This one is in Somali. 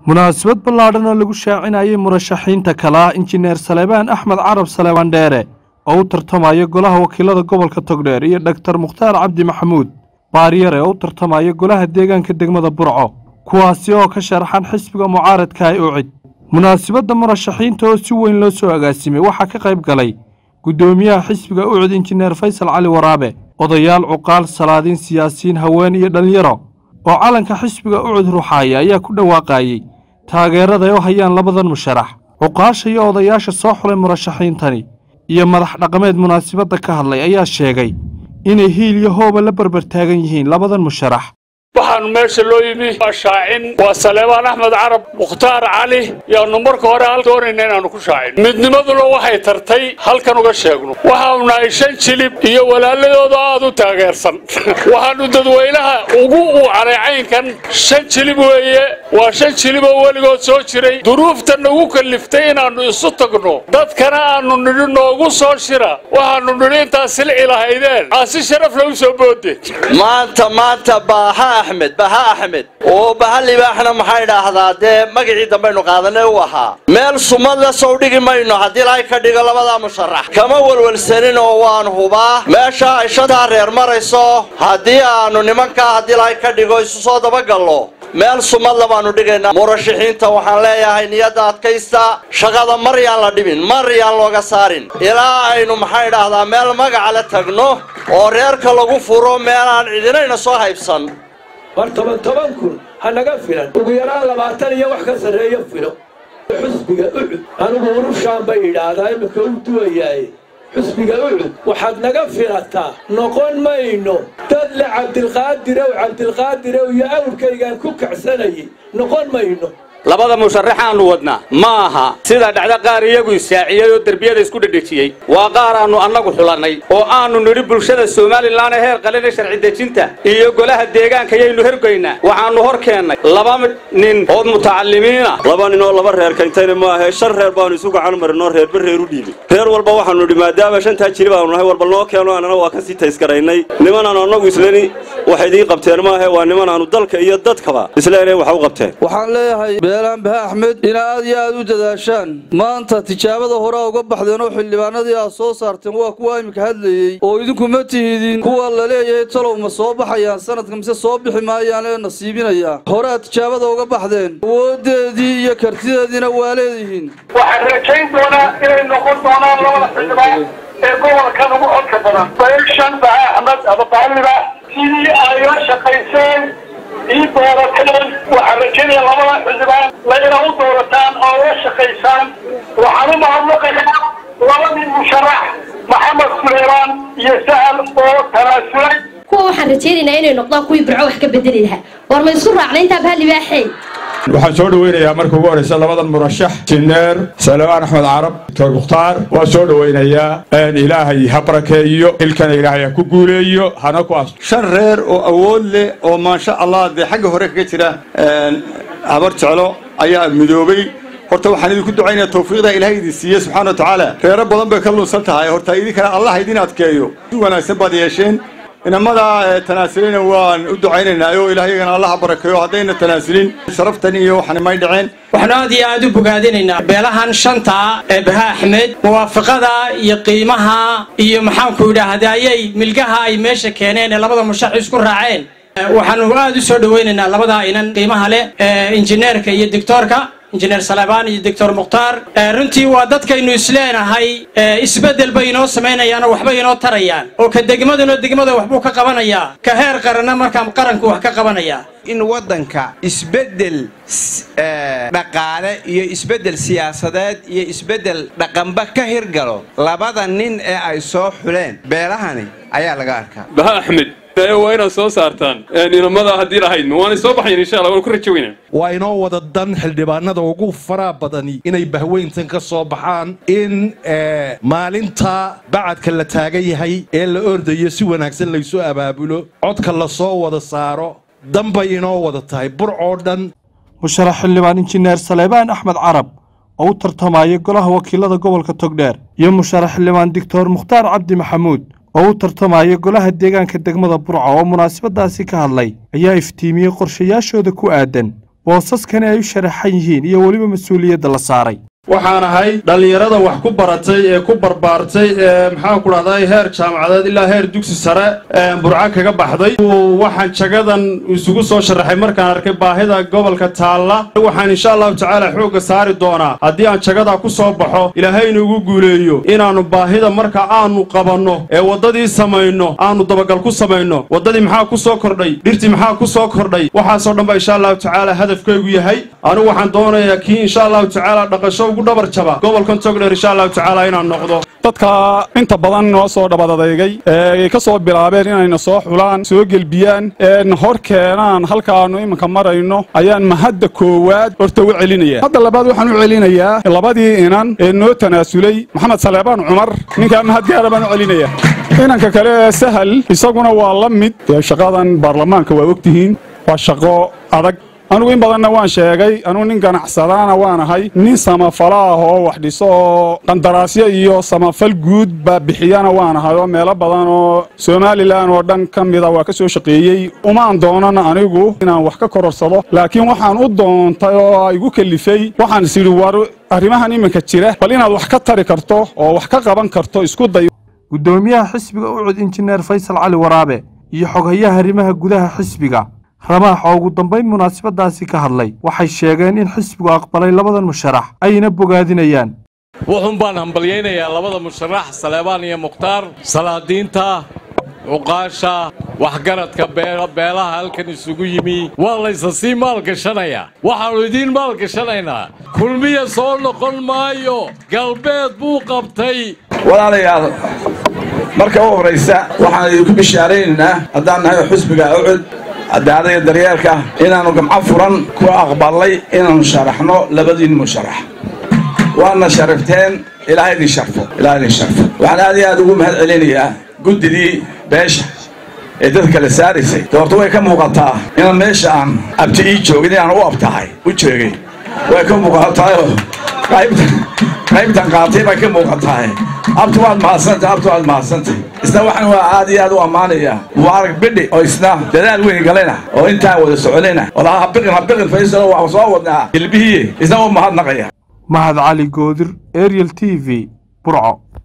munaasabad ballaadhan oo lagu shaacinayay murashaxiinta kale ah injineer saleebaan axmed carab saleebaan dheere oo u tartamaya golaha wakiilada gobolka togdheer iyo dhaktar mukhtaar cabdi maxamuud baaryare oo u tartamaya golaha deegaanka degmada burco kuwaasi oo ka sharaxan xisbiga mucaaradka ay ucid munaasabadda murashaxiinta oo si weyn loo soo agaasimay waxaa ka qayb galay guddoomiyaha xisbiga ucid injineer faysal cali waraabe odayaal cuqaal salaadiin siyaasiyiin haween iyo dhallinyaro oo calanka xisbiga ucud ruxaaya ayaa ku dhawaaqayey taageerada ay u hayaan labadan musharax cuqaasha iyo odayaasha soo xulay murashaxiintani iyo madax dhaqameed munaasabadda ka hadlay ayaa sheegay inay hiil iyo hooba la barbar taagan yihiin labadan musharax waxaanu meesha loo yimi waa shaacin waa saleebaan axmed carab mukhtaar cali yaanu marka hore hal doonayna inaannu ku shaacin midnimaduna waxay tartay halkan uga sheegno waxaanu nahay shan jilib iyo walaaladooda aad u taageersan waxaanu dadweynaha ugu uucanay caynkan shan jilib weeye waa shan jilib oo weligood soo jiray duruufta nagu kalliftay inaannu isu tagno dadkana aanu nidhi noogu soo shira waxaannu nidhi intaas silci lahaydeen aa si sharaf lagu soo boode maanta maanta baaha axmed baha axmed oo baha libaaxna maxay idhaahdaa dee magacii dambaynu qaadanay u ahaa meel sumad la sow dhigi mayno haddii ilaahay ka dhigo labadaa musharax kama welwelsanin oo waan hubaa meesha ay shantaa reer marayso haddii aanu nimankaa haddii ilaahay ka dhigo isu soo dabagallo meel sumadla baanu dhigaynaa murashaxiinta waxaan leeyahay niyadda adkaysta shaqada mar yaan la dhibin mar yaan looga saarin ilaa aynu maxay idhaahdaa meel magaca la tagno oo reerka lagu furo meelaan cidinayna soo haybsan war toban toban kun ha naga filan ugu yaraan labaatan iyo wax ka sarreeyo filo xusbiga ucud anigu urushaan bay idhaahdaa imika u duwayaaye xusbiga ucud waxaad naga filataa noqon mayno dad le cabdilqaadirow cabdilqaadirow iyo awrkaygaan ku kacsanayay noqon mayno labada musharaxaannu wadnaa ma aha sida dhacda qaar iyagu isaaciyey oo derbiyada isku dhedhejiyey waa qaar aannu annagu xulannay oo aannu nidhi bulshada somalilan ee heer qalina sharci dejinta iyo golaha deegaanka yaynu hergaynaa waxaannu hor keennay laba nin oo mutacalimiina laba nin oo laba reer kayntayna ma ahe shan reer baanu isu gacan marinoo reerba reer u dhiibin reer walba waxaanu nidhi maadaama shantaa jiri baanu nahay walba noo keeno annana waa ka sii taysgaraynay nimanaanu annagu isleni wax idiin qabteen maahe waa nimanaanu dalka iyo dadkaba isleeneen wax u qabteen waxaan leeyahay beelaan bahe axmed ina aad iyo aad u dadaashaan maanta tijaabada horea uga baxdeen oo xildhibaanadii aad soo saarteen waa kuwa iminka hadlayey oo idinku ma tihidin kuwa la leeyahay talow ma soo baxayaan sanadka mise soo bixi maayaan ee nasiibinaya horead tijaabada uga baxdeen awoodeedii iyo kartideediina waa leedihiin waxaan rajayn doonaa inay noqon doonaan labada xildhibaan ee gobolkan ugu codka badan bayshan bahe axmed ama baaliba sidii ay la shaqayseen ii doorateen waxaan rajaynaya labada xildhibaan layna u doorataan oo la shaqaysaan waxaan u mahadnaqayaa labadii musharax maxamed suleymaan iyo sahal oo tanaasulay kuwa waxaan rajaynaynaa inay noqdaan kuwii birco wax ka bedeli lahaa war ma isku raacna intaa bahalibaaxey waxaan soo dhoweynayaa marka ugu horraysa labadan murashax jineer salebaan axmed carab doctor mukhtaar waa soo dhoweynayaa ilaahay ha barakeeyo ilkana ilaahay ha ku guuleeyo hana ku as shan reer oo awood leh oo maasha allah dee xagga hore kaga jira habar jeclo ayaa midoobay horta waxaan idinku ducaynaya tawfiiqda ilaahay idin siiye subxana wa tacaala reero badan bay ka lunsan tahay horta idinkana allah idin adkeeyo si wanaagsan baad yeesheen inamada tanaasulina waan u ducaynaynaa oo ilaahayagana allaha barakeeyo haddayna tanaasulin sharaftan iyo waxan may dhaceen waxaanu aad iyo aad u bogaadinaynaa beelahan shanta ee baha axmed muwaafaqada iyo qiimaha iyo maxaanku idhaahda ayay milgaha ay meesha keeneen ee labada mushax isku raaceen waxaanu aad u soo dhoweynaynaa labada inan qiimaha leh injineerka iyo doctoorka injineer salebaan iyo doctor mukhtaar runtii waa dadkaynu isleenahay isbeddel bay inoo samaynayaanoo waxbay inoo tarayaan oo ka degmaduna degmada waxbuu ka qabanayaa ka heer qaranna markaa qaranku wax ka qabanayaa in waddanka isbeddel dhaqaale iyo isbeddel siyaasadeed iyo isbeddel dhaqanba ka hirgalo labada nin ee ay soo xuleen beelahani ayaa laga arkaa baha axmed waa inaad soo saartaan inamada haddii lahayd waanay soo baxayn insha allah waan ku rajo weynaa waa inoo wada dan xildhibaanada ugu faraa badani inay bahweyntan ka soo baxaan in maalinta bacadka la taagan yahay ee la ordayo si wanaagsan laysu abaabulo codka la soo wada saaro danbay inoo wada tahay bur oo dhan musharax xildhibaan injineer saleebaan axmed carab oo u tartamaya golaha wakiilada gobolka togdheer iyo musharax xildhibaan doctor mukhtaar cabdi maxamuud oo u tartamaya golaha deegaanka degmada burco oo munaasabadaasi ka hadlay ayaa iftiimiyey qorshayaashooda ku aadan boosaskani ay u sharaxan yihiin iyo weliba mas-uuliyadda la saaray waxaan ahay dhallinyarada wax ku baratay ee ku barbaartay ee maxaan ku dhahday heer jaamacadeed ilaa heer dugsi sare burco kaga baxday waxaan jagadan isugu soo sharaxay markaan arkay baahida gobolka taalla waxaan insha allahu tacaala xoogga saari doonaa haddii aan jagadaa ku soo baxo ilaahayna ugu guuleeyo inaannu baahida marka aanu qabanno ee waddadii samayno aanu dabagal ku samayno waddadii maxaa ku soo kordhay dhirtii maxaa ku soo kordhay waxaasoo dhan ba insha allahu tacaala hadafkaygu yahay anigu waxaan doonayaa kii insha allahu tacaala dhaqasho gobolkan togdheer insha allahu tacaala inaan noqdo dadka inta badan noo soo dhabadadeygay ee ka soo bilaabeen inayna soo xulaan soo gelbiyaan een hor keenaan halkaannu iminka marayno ayaan mahadda koowaad horta u celinaya hadda labaad waxaan u celinayaa labadii inan ee noo tanaasulay maxamed saleebaan cumar ninkaa mahad gaara baan u celinaya inanka kale ee sahal isaguna waa la mid dee shaqadan baarlamaanka waa ogtihiin waa shaqo adag anugu in badanna waan sheegay anugu nin ganacsadaana waan ahay nin samafala ah oo wax dhiso oo qandaraasyo iyo samafal guud baa bixiyana waan ahay oo meelo badan oo somalilan oo dhan ka mida waa ka soo shaqeeyey umaan doonan anigu inaan wax ka kororsado laakiin waxaan u doontay oo igu kalifay waxaan is idhi war arrimahan iminka jira bal inaad wax ka tari karto oo wax ka qaban karto isku day guddoomiyaha xisbiga ucud injineer faysal cali waraabe iyo xoghayaha arrimaha gudaha xisbiga ramaax oo ugu dambayn munaasabadaasi ka hadlay waxay sheegeen in xisbigu aqbalay labadan musharax ayna bogaadinayaan wuxuun baan hambalyaynayaa labada musharax saleebaan iyo mukhtaar salaadiinta cuqaasha waxgaradka beelaha halkan isugu yimi waa laysa sii maalgashanayaa waxaannu idiin maalgashanaynaa kulmiya soo noqon maayo galbeed buu qabtay walaalayaal marka u horraysa waxaan idinku bishaaraynaynaa haddaan nahay xusbiga ucud cadaalada daryeelka inaannu gamco furan ku aqballay inaannu sharaxno labadiin musharax waadna sharifteen ilaaha idin sharfo ilaha idin sharfo waxaan aad iyo aad ugu mahad celinayaa guddidii beesha ee dadka la saaraysay doorto way ka muuqataa inaan meesha aan abti ii joogin inaan u abtahay u joogay way ka muuqataayoo qaybtan qaatay bay ka muuqatahay abtu waad mahadsantay abtu waad mahadsantay isna waxaan waa aad iyo aad u ammaanayaa mubaarak bidhi oo isna dadaal weyn galayna oo intaan wada soconayna walaha habiqin habiqin faysalo waxaan soo wadnaa hilbihiye isna u mahadnaqaya mahad cali goodir ariel t v burco